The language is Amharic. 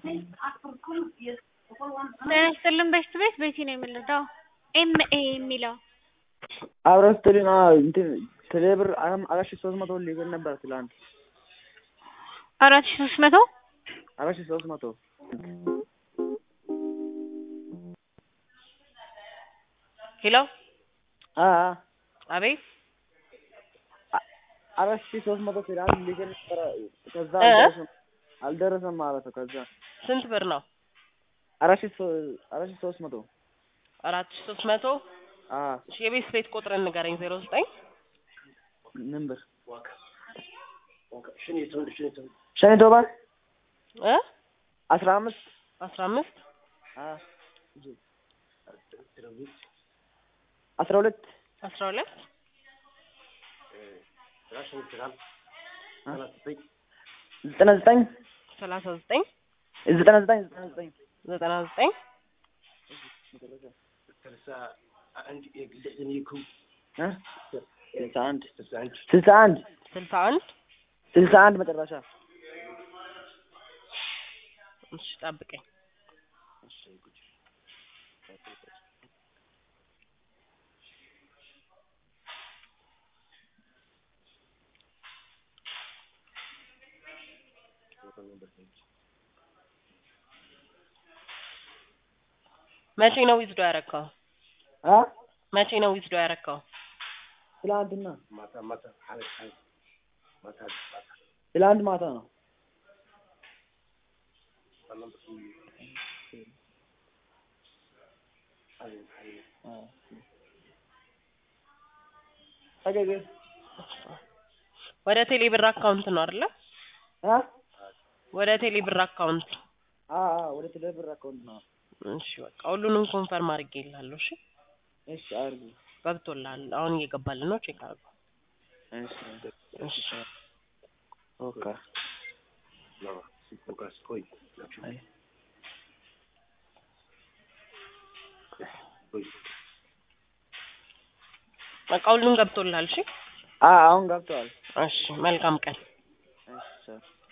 ጤና ይስጥልን በሽት ቤት ቤቲ ነው የምንለው ኤም ኤ የሚለው አብረን ስትልን እንትን ቴሌብር አራት ሺህ ሶስት መቶ ሊገን ነበር ትላንት አራት ሺህ ሶስት መቶ አራት ሺህ ሶስት መቶ ሄሎ አ አቤት አራት ሺህ ሶስት መቶ ትላንት ሊገን ነበረ ከዛ እ? አልደረሰም አልደረሰም ማለት ነው ከዛ ስንት ብር ነው? አራት ሺህ ሶ- አራት ሺህ ሶስት መቶ አራት ሺህ ሶስት መቶ አ እሺ የቤት ቤት ቁጥርን ንገረኝ። ዜሮ ዘጠኝ ምን ብር ሸኔ ቶባል እ አስራ አምስት አስራ አምስት አ አስራ ሁለት አስራ ሁለት ዘጠና ዘጠኝ ሰላሳ ዘጠኝ ዘጠና ዘጠኝ ዘጠና ዘጠኝ ዘጠና ዘጠኝ እ? ስልሳ አንድ ስልሳ አንድ ስልሳ አንድ ስልሳ አንድ መጨረሻ እሺ ጠብቀኝ። መቼ ነው ዊዝዶ ያረካው? አ መቼ ነው ዊዝዶ ያረካው? ትላንትና ትላንት ማታ ነው አገገ ወደ ቴሌ ብር አካውንት ነው አይደለ? አ ወደ ቴሌ ብር አካውንት። አ አ ወደ ቴሌብር አካውንት ነው እሺ በቃ ሁሉንም ኮንፈርም አድርጌልሃለሁ። እሺ እሺ አድርጉ ገብቶልሃል። አሁን እየገባልን ነው። ቼክ አድርገው። እሺ እሺ ኦኬ አይ በቃ ሁሉም ገብቶልሃል። እሺ አ አሁን ገብተዋል እሺ መልካም ቀን። እሺ